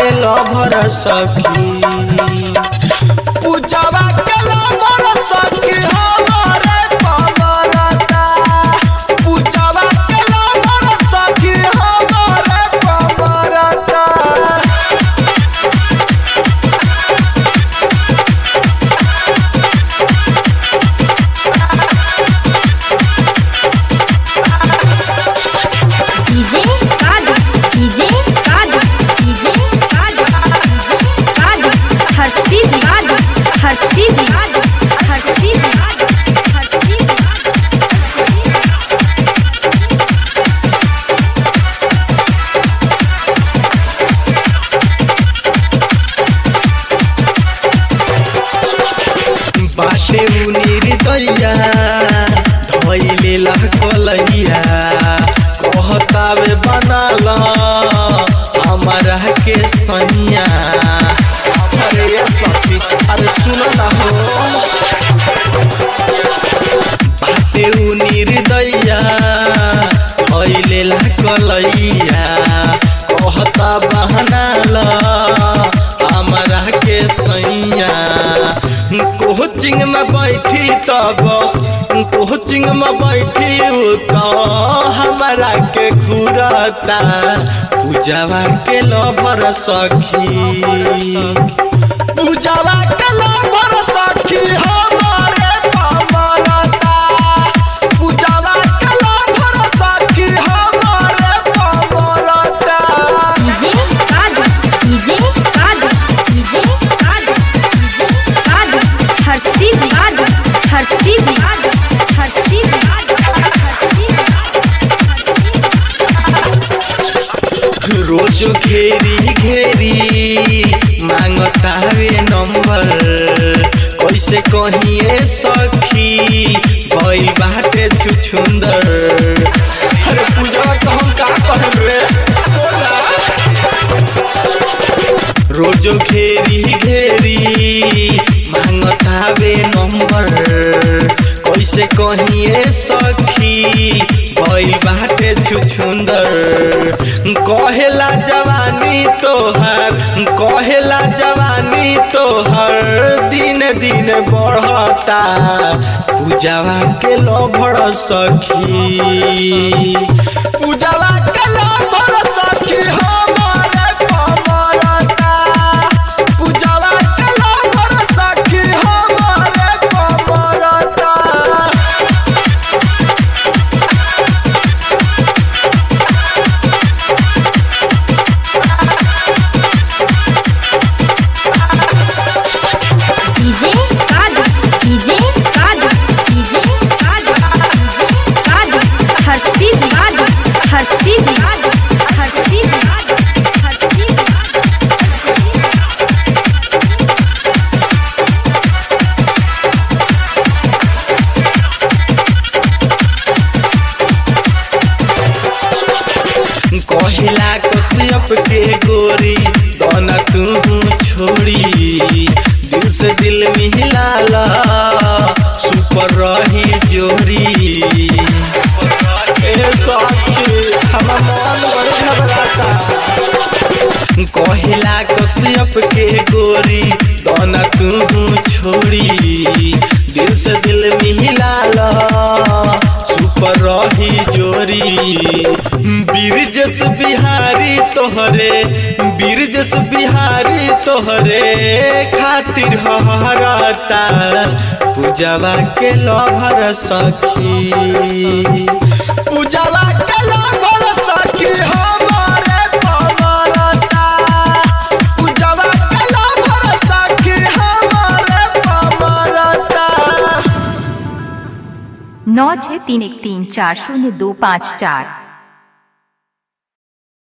के लभर सखी पूजावा के लभर सखी हमारे पमरता पूजावा के लभर सखी हमारे पमरता DJ Kadu DJ Kadu DJ Kadu DJ Kadu हर चीज कादू हर चीज कादू हर चीज कादू हर चीज बाटे उनीर दैया धैले लहकलैया कहतावे बनाल हमारा के सैया अरे ये सखी अरे सुन ना हो बाटे उनीर दैया धैले लहकलैया कहता बहनाल हमारा के सैया कोचिंग में बैठी तब कोचिंग में बैठी तो हमारा के घूरता पूजावा के लभर सखी पूजावा के लभर सखी हमारे पमरता पूजावा के लभर सखी हमारे पमरता DJ Kadu DJ Kadu DJ Kadu DJ Kadu हर चीज कादू हर चीज कादू हर चीज कादू हर चीज रोज घेरी घेरी मांगतावे नंबर कैसे कहिए सखी भई बाटे छुछुंदर अरे पूजा तो हम का कहब रे बोला। रोज घेरी घेरी मांगतावे नंबर कैसे कहिए सखी भई बाटे छुछुंदर कहेला जवानी तोहर कहेला जवानी तोहर दिन दिन बढ़ता पूजावा के लभर सखी पूजावा के लभर सखी हमारे पमरता पूजावा के लभर सखी हमारे पमरता DJ Kadu DJ Kadu DJ Kadu DJ Kadu हर चीज कादू हर चीज कादू हर चीज कादू हर चीज कादू कहिला कश्यप के गोरी दोना तू छोड़ी दिल से दिल मिलाला सुपर रही जोरी ए सखी हमर मन बड़ी घबराता कहिला कश्यप के गोरी दोना तू छोड़ी दिल से दिल मिलाला सुपर रही जोरी बीरजस बिहारी तोहरे बीरजस बिहारी तोहरे खातिर हरता पूजावा के लभर सखी पूजावा के लभर सखी हमारे पमरता पूजावा के लभर सखी हमारे पमरता नौ छः तीन एक तीन चार शून्य दो पाँच चार